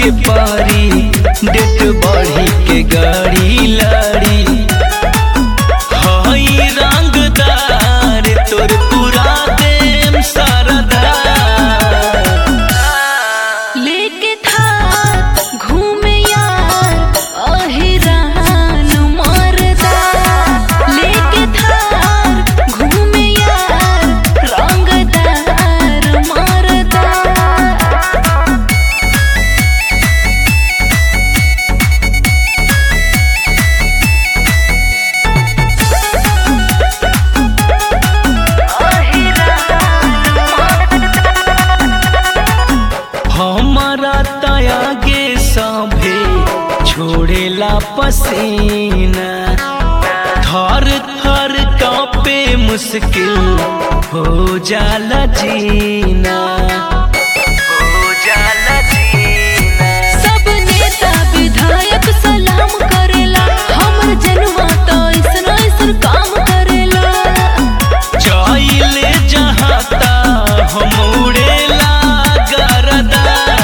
के पारी डेट बढ़ी के गाड़ी लाड़ी हई रंगदार तोर पूरा देम सरदार लेके था घूमे यार अहिरान मरदा लेके था घूमे यार रंगदार मरदा हमारा तयागे सभे छोड़ेला पसीना थर थर कापे मुश्किल हो जाला जीना हो जाला जीना सब नेता विधायक सलाम करेला हमर जनवा तो ऐसन ऐसन काम करेला चाइले जहाता हम उड़ेला गरदा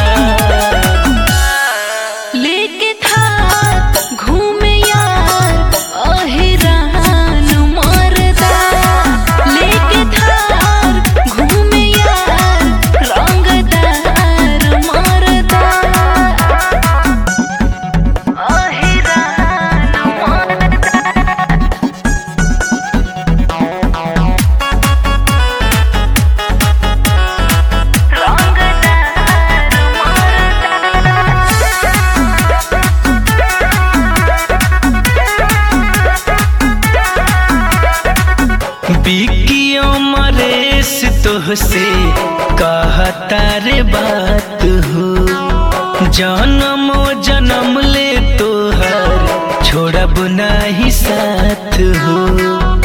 लेके था घूमे यार अहिरान मरदा लेके था घूमे यार रंगदार मरदा अहिरान मरदा बिकियो मरेश तोहसे कहता रे बात हो जन्मो जन्म ले तोहर छोड़ब नाही साथ हो